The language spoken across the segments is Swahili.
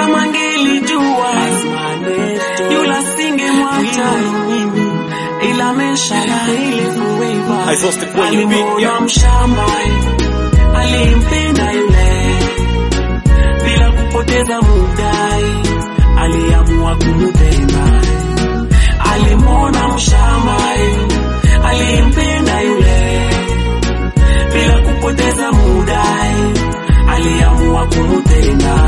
kama ngelijua yula singemwacha ila meshala Exhausted kwenye beat, alimwona yeah. mshamba alimpenda yule bila kupoteza muda aliamua kumupenda alimwona mshamba alimpenda yule bila kupoteza muda aliamua kumutenda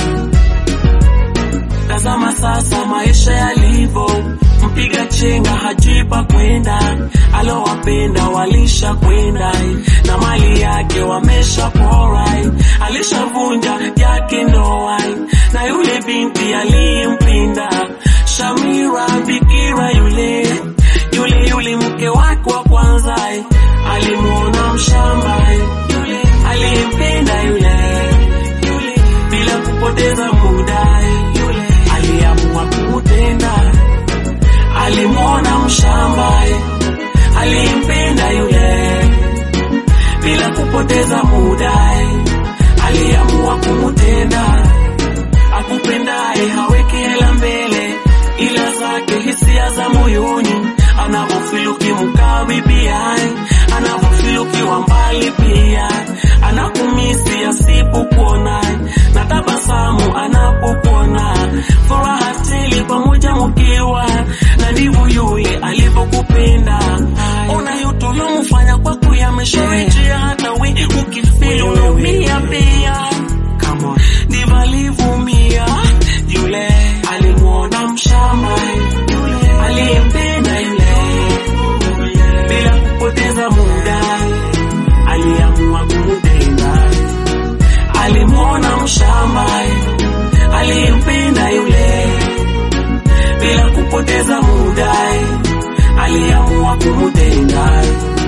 tazama sasa maisha yalivyo mpiga chenga hajui pa kwenda alowapenda walisha kwenda na mali yake wamesha pora alishavunja yake ndoa na yule binti aliyempinda shamira bikira yule yule yule mke wake wa kwanza alimwona mshamba yule aliyempenda yule yule bila kupoteza muda yule aliamua kumutenda alimwona mshamba alimpenda yule bila kupoteza muda aliamua kumutenda akupendaye haweki hela mbele ila zake hisia za moyoni anavyofiluki mkabibiaye anavyofilukiwa mbali pia anakumisi asipokuona na tabasamu anapokuona furaha tele pamoja mkiwa na ndivyo yule alivyokupenda ona yote uliomfanya kwako yamesharejea hata we ukifeli unaumia pia ndivyo alivyumia yule alimwona mshamba yule aliyempenda yule bila kupoteza muda aliamua kumupenda alimwona mshamba aliyempenda yule bila kupoteza muda aliamua kumutenda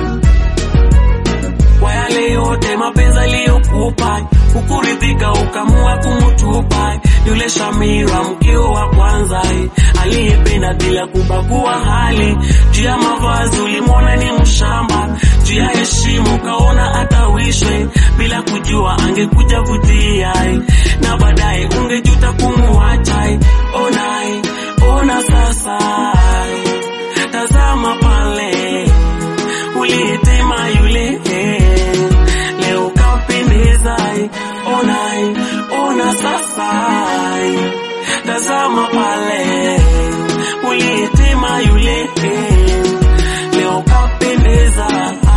kwa yale yote mapenzi aliyokupa hukuridhika ukamua kumutupa yule Shamira mkeo wa kwanza aliyependa bila kubagua hali juu ya mavazi ulimwona ni mshamba juu ya heshima ukaona atawishwe bila kujua angekuja vutia na baadaye ungejuta kumuacha ona ona sasa tazama pale uliyetema yule leo kapendeza ona ona sasa tazama pale uliyetema yule leo kapendeza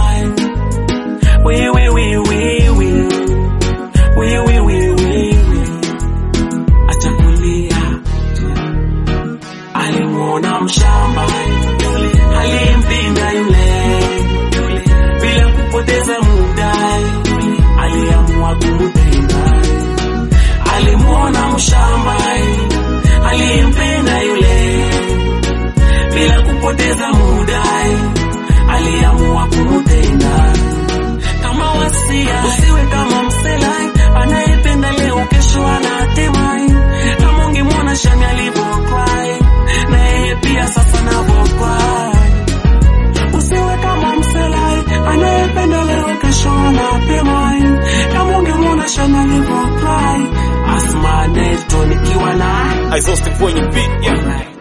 wewe wewe wewe wewe wewe acha kulia alimwona mshamba yule alimpinda yule yule bila kupoteza muda yule aliamua kumupenda alimwona mshamba alimpenda yule bila kupoteza muda aliamua kumutenda kama wasia usiwe kama msela anayependa leo kesho anatema kama ungemwona shani alivyocry na yeye pia sasa navyocry usiwe kama msela anayependa leo kesho anatema kama ungemwona shani alivyocry asma neto nikiwa na Exhausted kwenye beat, yeah.